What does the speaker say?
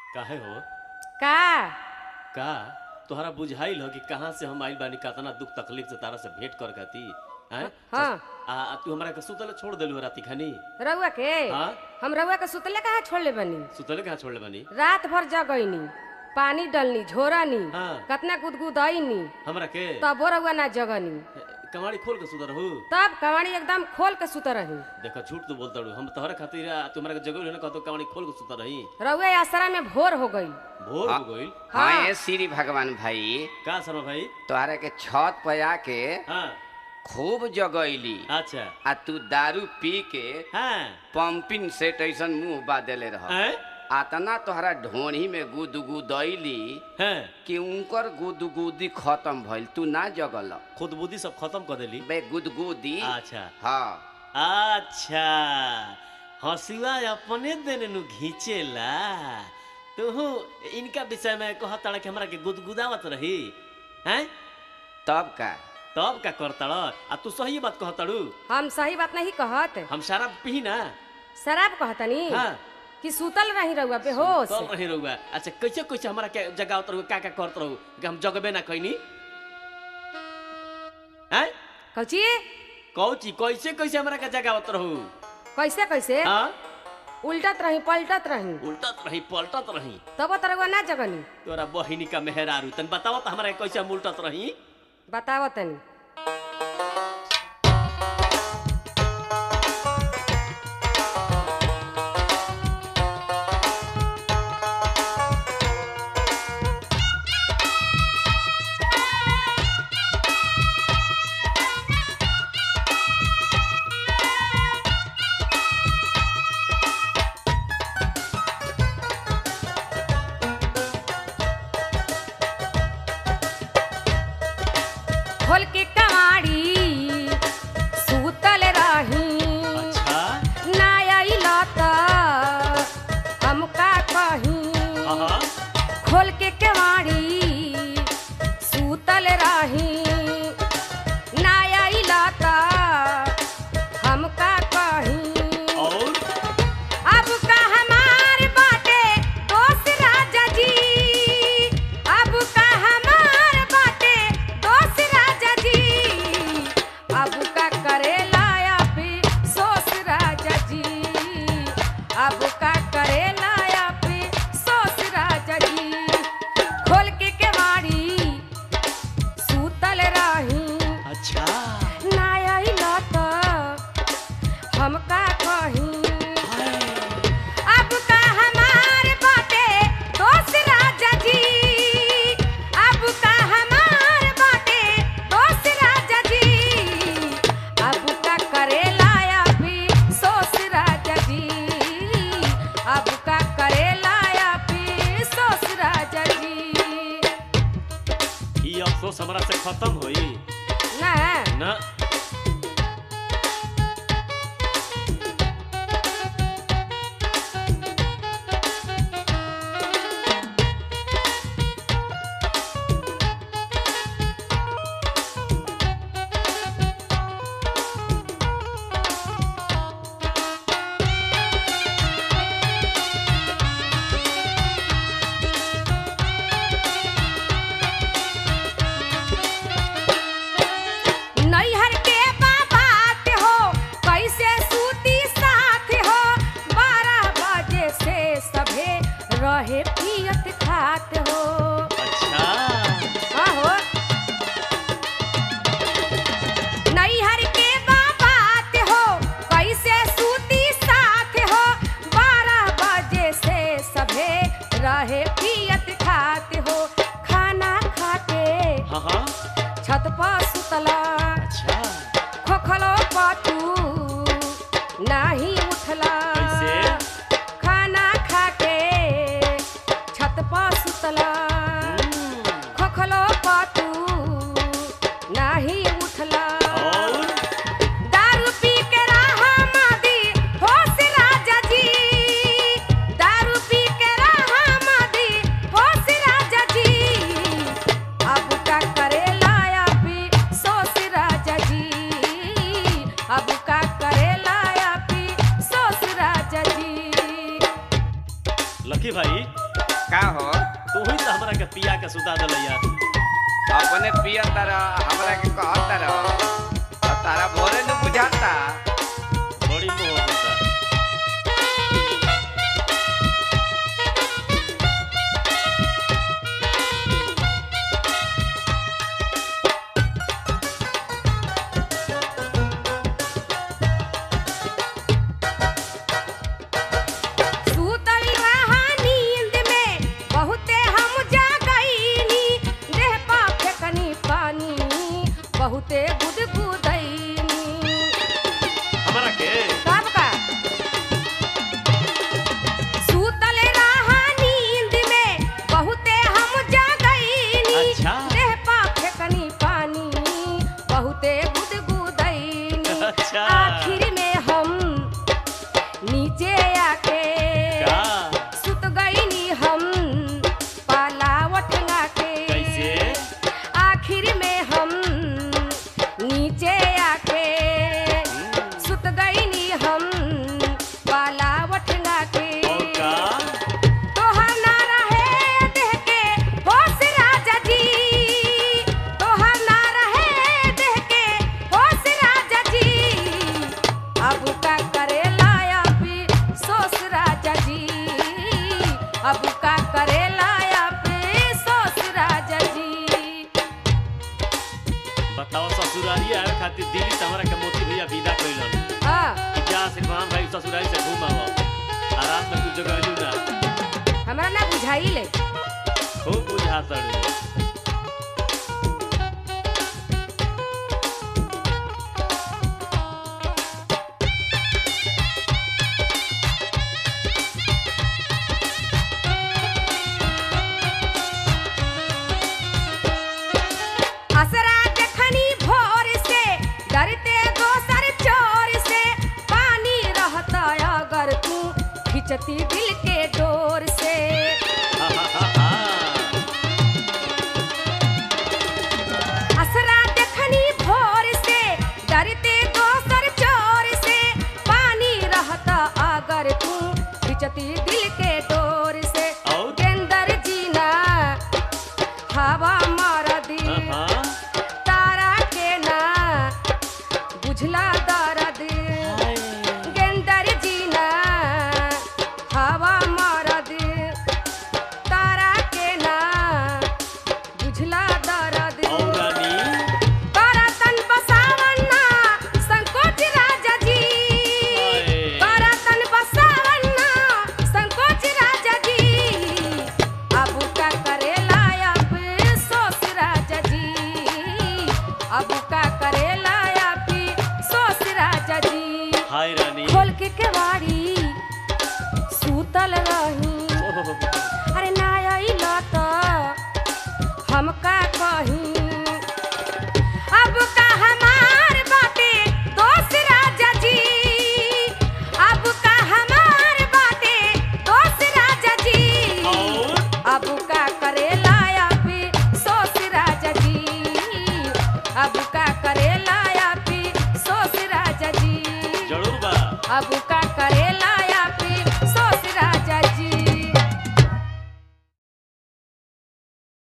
काहे हो का का तोहरा बुझाइल हो कि कहाँ से हम आइल बानी कतना दुख तकलीफ से तारा से भेंट कर खाती हैं हाँ आ आ तू हमरा के सुतले छोड़ देलू राती खानी रउआ के हाँ हम रउआ के सुतले कहाँ छोड़ले बनी सुतले कहाँ छोड़ले बानी रात भर जगैनी पानी डलनी झोरानी हाँ। कतना गुदगुदैनी हमरा के तबो रउआ ना जगनी कमाड़ी खोल के सुतर रहू तब कवाड़ी एकदम खोल के सुत रही देखो झूठ तो बोलता रहू हम तोहरा खातिर आ, तू हमरा के जगह ना कहतो कमाड़ी खोल के सुतर रही रउआ आसरा में भोर हो गई भोर हो गइल हाँ। हाँ ये श्री भगवान भाई का शर्मा भाई तोहरा के छत पे आके हाँ खूब जगैली अच्छा आ तू दारू पी के हाँ पंपिंग सेट ऐसन मुंह बादेले रह हैं आतना तोहरा ढोणी में गुदगुदैली हैं कि उनकर गुदगुदी खत्म भइल तू ना जगल खुद बुद्धि सब खत्म कर देली बे गुदगुदी अच्छा हाँ अच्छा हंसुआ अपने देने नु घींचेला तू इनका विषय में कहता कि हमरा के गुदगुदावत रही हैं तब का तब का करता आ तू सही बात कहताड़ू हम सही बात नहीं कहत हम शराब पी ना शराब कहतनी हाँ कि सुतल रही रउआ बेहोश चल रही रहुआ अच्छा कैसे कैसे हमरा के जगावत रहू का का करत रहू कि हम जगबे ना कैनी हैं कौची कौची कैसे कैसे हमरा के जगावत रहू कैसे कैसे हाँ उल्टत रही पलटत रही उल्टत रही पलटत रही तब तो रउआ ना जगनी तोरा बहिनी का मेहरारू तन बताओ तो हमरा के कैसे हम उल्टत रही बताव तनी खोल के कवाड़ी सुतल रही अच्छा ना आइल त हम का कही हाँ हाँ खोल के केवाड़ी सुतल रही ना आइल त हम का कही और अब का हमार बाटे दोस्त राजा जी अब का हमार बाटे दोस्त राजा जी अब का करेला या फिर सोस राजा जी अब का करेला या फिर सोस राजा जी खोल के केवाड़ी सुतल रही अच्छा ना आइल त हम का कही अब का हमार बाटे दोस्त राजा जी अब का हमार बाटे दोस्त राजा जी अब का करेला या फिर सोस राजा जी अब का करेला या फिर सोस राजा जी ई अफसोस हमरा से खत्म होई ना ना नैहर के बाबात हो कैसे सूती साथ हो बारह बजे से सभे रहे पियत खात हो अच्छा आहो नैहर के बाबात हो कैसे सूती साथ हो बारह बजे से सभे रहे पियत खात हो खाना खाके हाँ हाँ छत पर सुतला अच्छा खोखलो पाटू नाही उठला कैसे? खाना खाके छत पर सुतला खोखलो पाटू नाही उठला और दारू पी के रहा मादी होश राजा जी दारू पी के रहा मादी होश राजा जी अब का करेला या फिर सोस राजा जी अब का करेला या फिर सोस राजा जी लकी भाई का हो तू ही तो हमरा के पिया के सुता दल यार अपने पिया तारा हमरा के कहत तारा और तारा भोरे न बुझाता बड़ी मोह होता सूतल रहा नींद में बहुते हम जागईनी देह पा फेकनी पानी बहुते गुदगुदैनी हमरा के कब का सूतल रहा नींद में बहुते हम जागईनी अच्छा। देह पा फेकनी पानी बहुते गुदगुदैनी अच्छा। आखिर में हम नीचे आके का सुत गईनी हम पालावट के कैसे आखिर में हम नीचे आके सुत गईनी हम पालावट के और का तोहर ना रहे देह के होश राजा जी तोहर ना रहे देह के होश राजा जी अब का करे लाया भी सोस राजा जी अब का करे लाया भी सोस राजा जी बताओ ससुरारी आवे खातिर दिल्ली से हमरा के मोती भैया विदा कइलन हाँ कि जा श्रीमान भाई ससुरारी से घूम आवो आराम में तू जगह ना हमरा ना बुझाई ले खूब बुझा तड़ू असरा देखनी भोर से डरते दोसर चोर से पानी रहता अगर तू खिंचती दिल के डोर से हा हा हा हा असरा देखनी भोर से डरते दोसर चोर से पानी रहता अगर तू खिंचती दिल के डोर से और? गेंदर जीना हवा मार दी हाँ तारा के ना बुझला दर्द गेंदर जीना हवा मरद तारा के ना बुझला दर्द और रानी करतन बसावन्ना संकोच राजा जी हाय। करतन बसावन्ना संकोच राजा जी अब का करेला अब सोच राजा जी अब का करेला अब सोच राजा जी हाय रानी खोल के केवाड़ी सूतल रही ओहो, अरे ना अइल त हम का कही अब का हमार बाटे दोस्त राजा जी अब का हमार बाटे दोस्त राजा जी और अब का करेला अब सोच राजा जी अब का करेला अब सोच राजा जी जरूर बा अब का